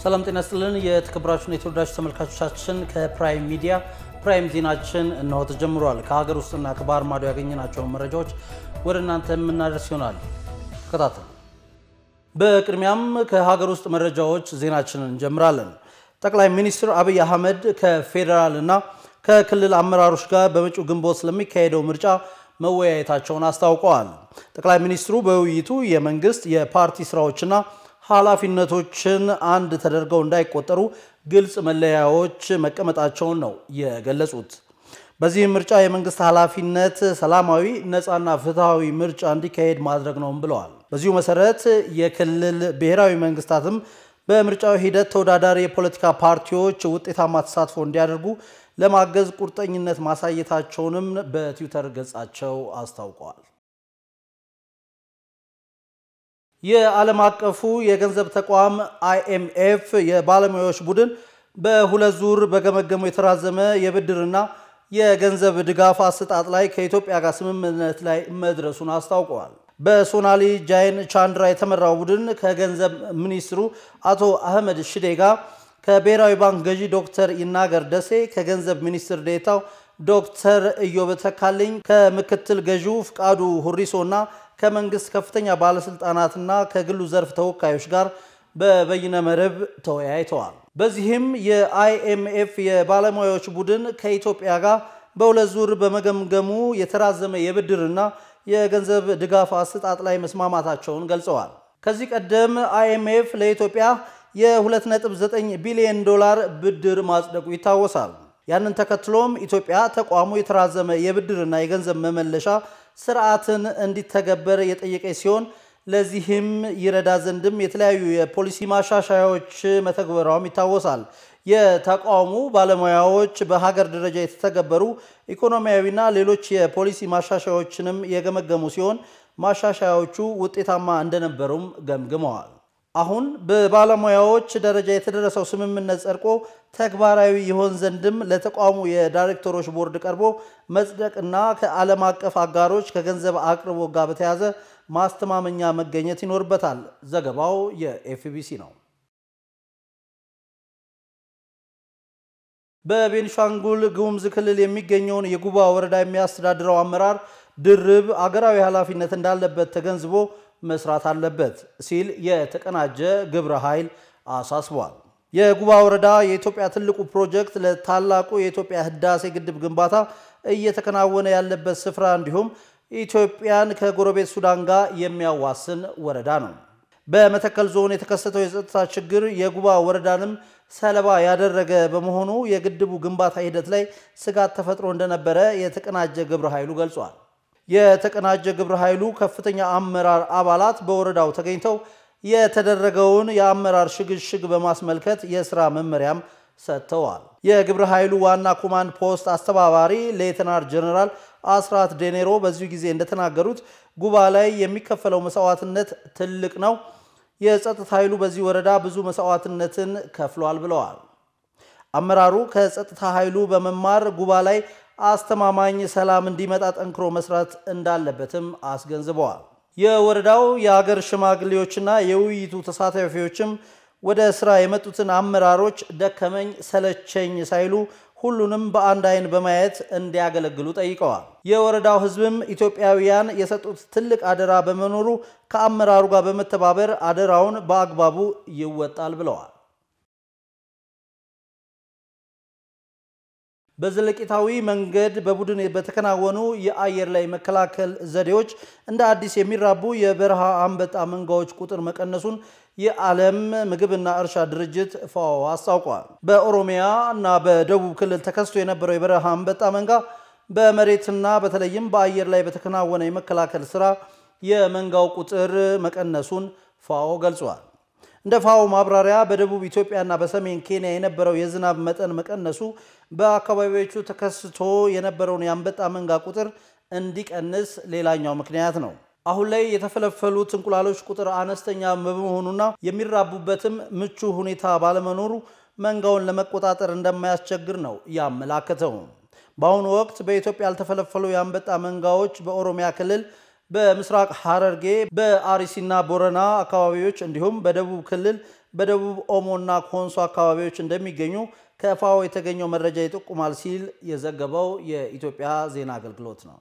ሰላም ጤና ስጥልን። የተከበራችሁን የተወዳጅ ተመልካቾቻችን ከፕራይም ሚዲያ ፕራይም ዜናችን እነሆ ተጀምሯል። ከሀገር ውስጥና ከባህር ማዶ ያገኘናቸውን መረጃዎች ወደ እናንተ የምናደርስ ይሆናል። ተከታተሉ። በቅድሚያም ከሀገር ውስጥ መረጃዎች ዜናችንን እንጀምራለን። ጠቅላይ ሚኒስትር አብይ አህመድ ከፌዴራል እና ከክልል አመራሮች ጋር በመጪው ግንቦት ስለሚካሄደው ምርጫ መወያየታቸውን አስታውቀዋል። ጠቅላይ ሚኒስትሩ በውይይቱ የመንግስት የፓርቲ ስራዎችና ኃላፊነቶችን አንድ ተደርገው እንዳይቆጠሩ ግልጽ መለያዎች መቀመጣቸውን ነው የገለጹት። በዚህም ምርጫ የመንግስት ኃላፊነት ሰላማዊ፣ ነፃና ፍትሐዊ ምርጫ እንዲካሄድ ማድረግ ነውም ብለዋል። በዚሁ መሰረት የክልል ብሔራዊ መንግስታትም በምርጫው ሂደት ተወዳዳሪ የፖለቲካ ፓርቲዎች ውጤታማ ተሳትፎ እንዲያደርጉ ለማገዝ ቁርጠኝነት ማሳየታቸውንም በትዊተር ገጻቸው አስታውቀዋል። የዓለም አቀፉ የገንዘብ ተቋም አይኤምኤፍ የባለሙያዎች ቡድን በሁለት ዙር በገመገመው የተራዘመ የብድርና የገንዘብ ድጋፍ አሰጣጥ ላይ ከኢትዮጵያ ጋር ስምምነት ላይ መድረሱን አስታውቀዋል። በሶናሊ ጃይን ቻንድራ የተመራው ቡድን ከገንዘብ ሚኒስትሩ አቶ አህመድ ሽዴ ጋር ከብሔራዊ ባንክ ገዢ ዶክተር ይናገር ደሴ፣ ከገንዘብ ሚኒስትር ዴታው ዶክተር ኢዮብ ተካልኝ፣ ከምክትል ገዢው ፍቃዱ ሁሪሶ እና ከመንግስት ከፍተኛ ባለስልጣናትና ከግሉ ዘርፍ ተወካዮች ጋር በበይነ መረብ ተወያይተዋል። በዚህም የአይኤምኤፍ የባለሙያዎች ቡድን ከኢትዮጵያ ጋር በሁለት ዙር በመገምገሙ የተራዘመ የብድርና የገንዘብ ድጋፍ አሰጣጥ ላይ መስማማታቸውን ገልጸዋል። ከዚህ ቀደም አይኤምኤፍ ለኢትዮጵያ የ2.9 ቢሊዮን ዶላር ብድር ማጽደቁ ይታወሳል። ያንን ተከትሎም ኢትዮጵያ ተቋሙ የተራዘመ የብድርና የገንዘብ መመለሻ ስርዓትን እንዲተገበር የጠየቀች ሲሆን ለዚህም ይረዳ ዘንድም የተለያዩ የፖሊሲ ማሻሻያዎች መተግበሯም ይታወሳል። የተቋሙ ባለሙያዎች በሀገር ደረጃ የተተገበሩ ኢኮኖሚያዊና ሌሎች የፖሊሲ ማሻሻያዎችንም የገመገሙ ሲሆን ማሻሻያዎቹ ውጤታማ እንደነበሩም ገምግመዋል። አሁን በባለሙያዎች ደረጃ የተደረሰው ስምምነት ጸድቆ ተግባራዊ ይሆን ዘንድም ለተቋሙ የዳይሬክተሮች ቦርድ ቀርቦ መጽደቅና ከዓለም አቀፍ አጋሮች ከገንዘብ አቅርቦት ጋር በተያያዘ ማስተማመኛ መገኘት ይኖርበታል። ዘገባው የኤፍቢሲ ነው። በቤኒሻንጉል ጉሙዝ ክልል የሚገኘውን የጉባ ወረዳ የሚያስተዳድረው አመራር ድርብ አገራዊ ኃላፊነት እንዳለበት ተገንዝቦ መስራት አለበት ሲል የተቀናጀ ግብረ ኃይል አሳስቧል። የጉባ ወረዳ የኢትዮጵያ ትልቁ ፕሮጀክት ለታላቁ የኢትዮጵያ ህዳሴ ግድብ ግንባታ እየተከናወነ ያለበት ስፍራ እንዲሁም ኢትዮጵያን ከጎረቤት ሱዳን ጋር የሚያዋስን ወረዳ ነው። በመተከል ዞን የተከሰተው የጸጥታ ችግር የጉባ ወረዳንም ሰለባ ያደረገ በመሆኑ የግድቡ ግንባታ ሂደት ላይ ስጋት ተፈጥሮ እንደነበረ የተቀናጀ ግብረ ኃይሉ ገልጿል። የተቀናጀ ግብረ ኃይሉ ከፍተኛ አመራር አባላት በወረዳው ተገኝተው የተደረገውን የአመራር ሽግሽግ በማስመልከት የስራ መመሪያም ሰጥተዋል። የግብረ ኃይሉ ዋና ኮማንድ ፖስት አስተባባሪ ሌተናር ጀነራል አስራት ዴኔሮ በዚሁ ጊዜ እንደተናገሩት ጉባ ላይ የሚከፈለው መስዋዕትነት ትልቅ ነው። የጸጥታ ኃይሉ በዚህ ወረዳ ብዙ መስዋዕትነትን ከፍሏል ብለዋል። አመራሩ ከጸጥታ ኃይሉ በመማር ጉባ ላይ አስተማማኝ ሰላም እንዲመጣ ጠንክሮ መስራት እንዳለበትም አስገንዝበዋል። የወረዳው የሀገር ሽማግሌዎችና የውይይቱ ተሳታፊዎችም ወደ ስራ የመጡትን አመራሮች ደከመኝ ሰለቸኝ ሳይሉ ሁሉንም በአንድ አይን በማየት እንዲያገለግሉ ጠይቀዋል። የወረዳው ሕዝብም ኢትዮጵያውያን የሰጡት ትልቅ አደራ በመኖሩ ከአመራሩ ጋር በመተባበር አደራውን በአግባቡ ይወጣል ብለዋል። በዘለቄታዊ መንገድ በቡድን በተከናወኑ የአየር ላይ መከላከል ዘዴዎች እንደ አዲስ የሚራቡ የበረሃ አንበጣ መንጋዎች ቁጥር መቀነሱን የዓለም ምግብና እርሻ ድርጅት ፋኦ አስታውቋል። በኦሮሚያ እና በደቡብ ክልል ተከስቶ የነበረው የበረሃ አንበጣ መንጋ በመሬትና በተለይም በአየር ላይ በተከናወነ የመከላከል ስራ የመንጋው ቁጥር መቀነሱን ፋኦ ገልጿል። እንደ ፋኦ ማብራሪያ በደቡብ ኢትዮጵያና በሰሜን ኬንያ የነበረው የዝናብ መጠን መቀነሱ በአካባቢዎቹ ተከስቶ የነበረውን የአንበጣ መንጋ ቁጥር እንዲቀንስ ሌላኛው ምክንያት ነው። አሁን ላይ የተፈለፈሉት እንቁላሎች ቁጥር አነስተኛ በመሆኑና የሚራቡበትም ምቹ ሁኔታ ባለመኖሩ መንጋውን ለመቆጣጠር እንደማያስቸግር ነው ያመላከተው። በአሁኑ ወቅት በኢትዮጵያ ያልተፈለፈሉ የአንበጣ መንጋዎች በኦሮሚያ ክልል በምስራቅ ሐረርጌ በአርሲና ቦረና አካባቢዎች እንዲሁም በደቡብ ክልል በደቡብ ኦሞና ኮንሶ አካባቢዎች እንደሚገኙ ከፋኦ የተገኘው መረጃ ይጠቁማል ሲል የዘገበው የኢትዮጵያ ዜና አገልግሎት ነው።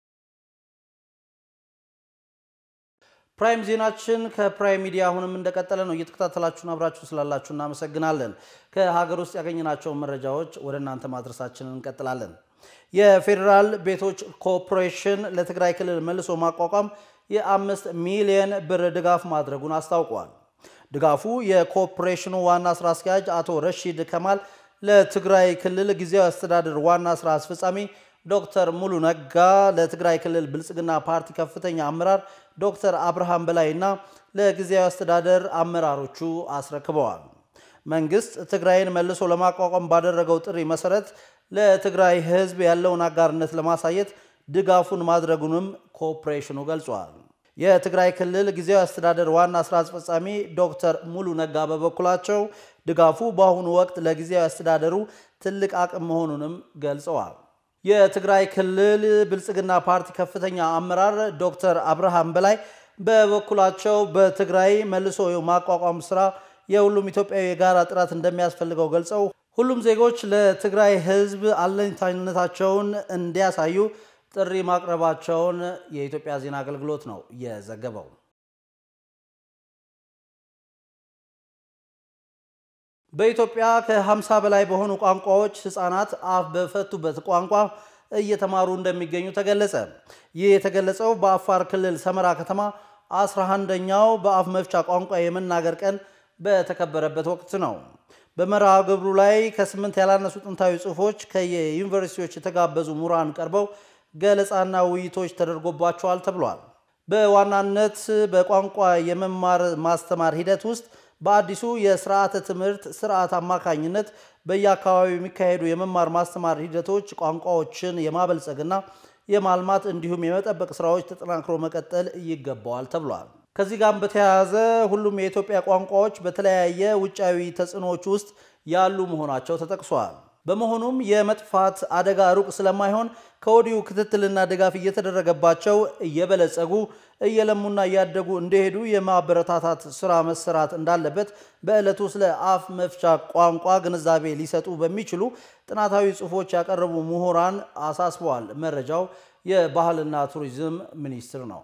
ፕራይም ዜናችን ከፕራይም ሚዲያ አሁንም እንደቀጠለ ነው። እየተከታተላችሁን አብራችሁ ስላላችሁ እናመሰግናለን። ከሀገር ውስጥ ያገኘናቸውን መረጃዎች ወደ እናንተ ማድረሳችንን እንቀጥላለን። የፌዴራል ቤቶች ኮርፖሬሽን ለትግራይ ክልል መልሶ ማቋቋም የአምስት ሚሊየን ብር ድጋፍ ማድረጉን አስታውቋል። ድጋፉ የኮርፖሬሽኑ ዋና ስራ አስኪያጅ አቶ ረሺድ ከማል ለትግራይ ክልል ጊዜያዊ አስተዳደር ዋና ስራ አስፈጻሚ ዶክተር ሙሉ ነጋ፣ ለትግራይ ክልል ብልጽግና ፓርቲ ከፍተኛ አመራር ዶክተር አብርሃም በላይና ለጊዜያዊ አስተዳደር አመራሮቹ አስረክበዋል። መንግስት ትግራይን መልሶ ለማቋቋም ባደረገው ጥሪ መሰረት ለትግራይ ሕዝብ ያለውን አጋርነት ለማሳየት ድጋፉን ማድረጉንም ኮርፖሬሽኑ ገልጿል። የትግራይ ክልል ጊዜያዊ አስተዳደር ዋና ስራ አስፈጻሚ ዶክተር ሙሉ ነጋ በበኩላቸው ድጋፉ በአሁኑ ወቅት ለጊዜያዊ አስተዳደሩ ትልቅ አቅም መሆኑንም ገልጸዋል። የትግራይ ክልል ብልጽግና ፓርቲ ከፍተኛ አመራር ዶክተር አብርሃም በላይ በበኩላቸው በትግራይ መልሶ ማቋቋም ስራ የሁሉም ኢትዮጵያዊ የጋራ ጥረት እንደሚያስፈልገው ገልጸው ሁሉም ዜጎች ለትግራይ ህዝብ አለኝታነታቸውን እንዲያሳዩ ጥሪ ማቅረባቸውን የኢትዮጵያ ዜና አገልግሎት ነው የዘገበው። በኢትዮጵያ ከ50 በላይ በሆኑ ቋንቋዎች ህፃናት አፍ በፈቱበት ቋንቋ እየተማሩ እንደሚገኙ ተገለጸ። ይህ የተገለጸው በአፋር ክልል ሰመራ ከተማ 11ኛው በአፍ መፍቻ ቋንቋ የመናገር ቀን በተከበረበት ወቅት ነው። በመርሃ ግብሩ ላይ ከስምንት ያላነሱ ጥንታዊ ጽሑፎች ከየዩኒቨርሲቲዎች የተጋበዙ ምሁራን ቀርበው ገለጻና ውይይቶች ተደርጎባቸዋል ተብሏል። በዋናነት በቋንቋ የመማር ማስተማር ሂደት ውስጥ በአዲሱ የስርዓተ ትምህርት ስርዓት አማካኝነት በየአካባቢው የሚካሄዱ የመማር ማስተማር ሂደቶች ቋንቋዎችን የማበልጸግና የማልማት እንዲሁም የመጠበቅ ስራዎች ተጠናክሮ መቀጠል ይገባዋል ተብሏል። ከዚህ ጋር በተያያዘ ሁሉም የኢትዮጵያ ቋንቋዎች በተለያየ ውጫዊ ተጽዕኖዎች ውስጥ ያሉ መሆናቸው ተጠቅሷል። በመሆኑም የመጥፋት አደጋ ሩቅ ስለማይሆን ከወዲሁ ክትትልና ድጋፍ እየተደረገባቸው እየበለጸጉ እየለሙና እያደጉ እንደሄዱ የማበረታታት ስራ መሰራት እንዳለበት በዕለቱ ስለ አፍ መፍቻ ቋንቋ ግንዛቤ ሊሰጡ በሚችሉ ጥናታዊ ጽሑፎች ያቀረቡ ምሁራን አሳስበዋል። መረጃው የባህልና ቱሪዝም ሚኒስቴር ነው።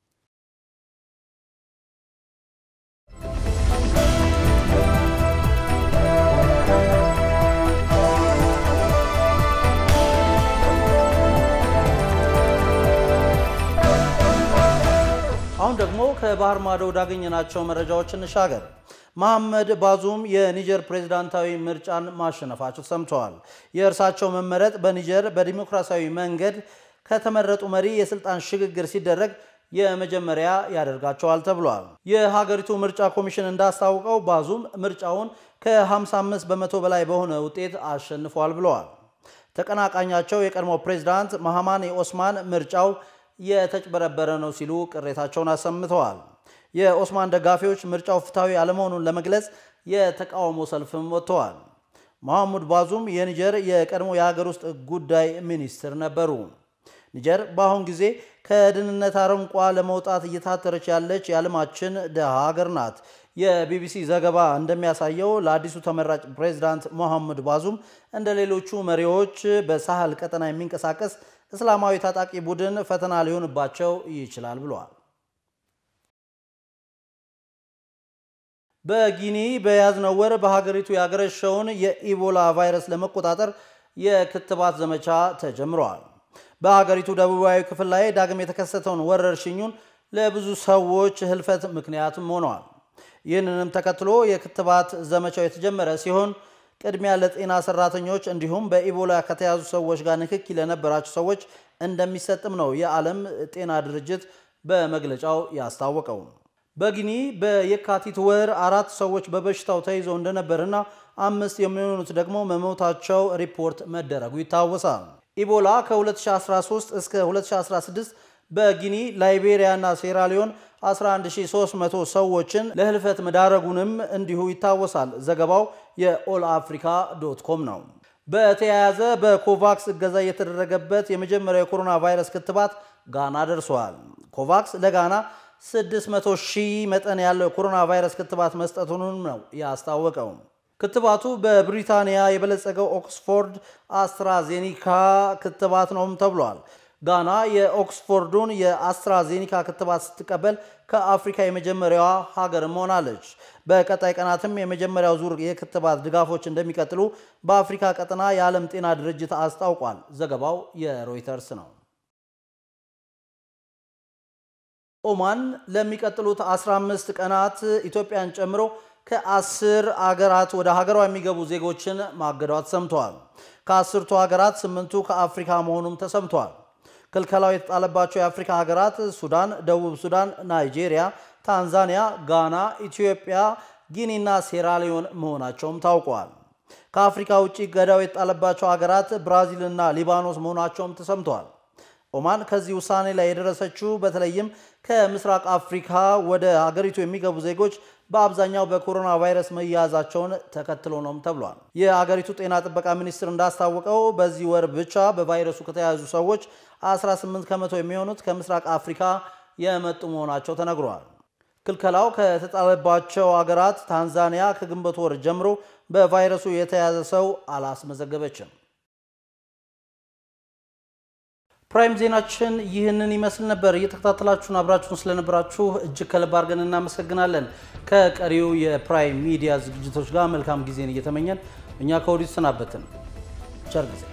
አሁን ደግሞ ከባህር ማዶ ወዳገኘናቸው መረጃዎች እንሻገር። መሐመድ ባዙም የኒጀር ፕሬዝዳንታዊ ምርጫን ማሸነፋቸው ሰምተዋል። የእርሳቸው መመረጥ በኒጀር በዲሞክራሲያዊ መንገድ ከተመረጡ መሪ የስልጣን ሽግግር ሲደረግ የመጀመሪያ ያደርጋቸዋል ተብሏል። የሀገሪቱ ምርጫ ኮሚሽን እንዳስታወቀው ባዙም ምርጫውን ከ55 በመቶ በላይ በሆነ ውጤት አሸንፏል ብለዋል። ተቀናቃኛቸው የቀድሞ ፕሬዝዳንት መሐማኒ ኦስማን ምርጫው የተጭበረበረ ነው ሲሉ ቅሬታቸውን አሰምተዋል። የኦስማን ደጋፊዎች ምርጫው ፍትሐዊ አለመሆኑን ለመግለጽ የተቃውሞ ሰልፍም ወጥተዋል። መሐሙድ ባዙም የኒጀር የቀድሞ የሀገር ውስጥ ጉዳይ ሚኒስትር ነበሩ። ኒጀር በአሁን ጊዜ ከድህነት አረንቋ ለመውጣት እየታተረች ያለች የዓለማችን ድሃ ሀገር ናት። የቢቢሲ ዘገባ እንደሚያሳየው ለአዲሱ ተመራጭ ፕሬዝዳንት መሐሙድ ባዙም እንደ ሌሎቹ መሪዎች በሳህል ቀጠና የሚንቀሳቀስ እስላማዊ ታጣቂ ቡድን ፈተና ሊሆንባቸው ይችላል ብለዋል። በጊኒ በያዝነው ወር በሀገሪቱ ያገረሸውን የኢቦላ ቫይረስ ለመቆጣጠር የክትባት ዘመቻ ተጀምረዋል። በሀገሪቱ ደቡባዊ ክፍል ላይ ዳግም የተከሰተውን ወረርሽኙን ለብዙ ሰዎች ህልፈት ምክንያትም ሆነዋል። ይህንንም ተከትሎ የክትባት ዘመቻው የተጀመረ ሲሆን ቅድሚያ ለጤና ሰራተኞች እንዲሁም በኢቦላ ከተያዙ ሰዎች ጋር ንክኪ ለነበራቸው ሰዎች እንደሚሰጥም ነው የዓለም ጤና ድርጅት በመግለጫው ያስታወቀው። በጊኒ በየካቲት ወር አራት ሰዎች በበሽታው ተይዘው እንደነበርና አምስት የሚሆኑት ደግሞ መሞታቸው ሪፖርት መደረጉ ይታወሳል። ኢቦላ ከ2013 እስከ 2016 በጊኒ ላይቤሪያ እና ሴራሊዮን 11300 ሰዎችን ለህልፈት መዳረጉንም እንዲሁ ይታወሳል። ዘገባው የኦል አፍሪካ ዶት ኮም ነው። በተያያዘ በኮቫክስ እገዛ የተደረገበት የመጀመሪያው የኮሮና ቫይረስ ክትባት ጋና ደርሰዋል። ኮቫክስ ለጋና 600 ሺህ መጠን ያለው የኮሮና ቫይረስ ክትባት መስጠቱንም ነው ያስታወቀው። ክትባቱ በብሪታንያ የበለጸገው ኦክስፎርድ አስትራዜኒካ ክትባት ነውም ተብሏል። ጋና የኦክስፎርዱን የአስትራዜኒካ ክትባት ስትቀበል ከአፍሪካ የመጀመሪያዋ ሀገርም ሆናለች። በቀጣይ ቀናትም የመጀመሪያው ዙር የክትባት ድጋፎች እንደሚቀጥሉ በአፍሪካ ቀጠና የዓለም ጤና ድርጅት አስታውቋል። ዘገባው የሮይተርስ ነው። ኦማን ለሚቀጥሉት 15 ቀናት ኢትዮጵያን ጨምሮ ከአስር አገራት ወደ ሀገሯ የሚገቡ ዜጎችን ማገዷ ተሰምተዋል። ከአስርቱ ሀገራት ስምንቱ ከአፍሪካ መሆኑም ተሰምተዋል። ክልከላው የተጣለባቸው የአፍሪካ ሀገራት ሱዳን፣ ደቡብ ሱዳን፣ ናይጄሪያ፣ ታንዛኒያ፣ ጋና፣ ኢትዮጵያ፣ ጊኒና ሴራሊዮን መሆናቸውም ታውቋል። ከአፍሪካ ውጭ ገዳው የተጣለባቸው ሀገራት ብራዚልና ሊባኖስ መሆናቸውም ተሰምተዋል። ኦማን ከዚህ ውሳኔ ላይ የደረሰችው በተለይም ከምስራቅ አፍሪካ ወደ ሀገሪቱ የሚገቡ ዜጎች በአብዛኛው በኮሮና ቫይረስ መያዛቸውን ተከትሎ ነውም ተብሏል። የሀገሪቱ ጤና ጥበቃ ሚኒስቴር እንዳስታወቀው በዚህ ወር ብቻ በቫይረሱ ከተያዙ ሰዎች 18 ከመቶ የሚሆኑት ከምስራቅ አፍሪካ የመጡ መሆናቸው ተነግሯል። ክልከላው ከተጣለባቸው ሀገራት ታንዛኒያ ከግንቦት ወር ጀምሮ በቫይረሱ የተያዘ ሰው አላስመዘገበችም። ፕራይም ዜናችን ይህንን ይመስል ነበር። እየተከታተላችሁን አብራችሁን ስለነበራችሁ እጅግ ከልብ አድርገን እናመሰግናለን። ከቀሪው የፕራይም ሚዲያ ዝግጅቶች ጋር መልካም ጊዜን እየተመኘን እኛ ከወዲሁ ተሰናበትን። ቸር ጊዜ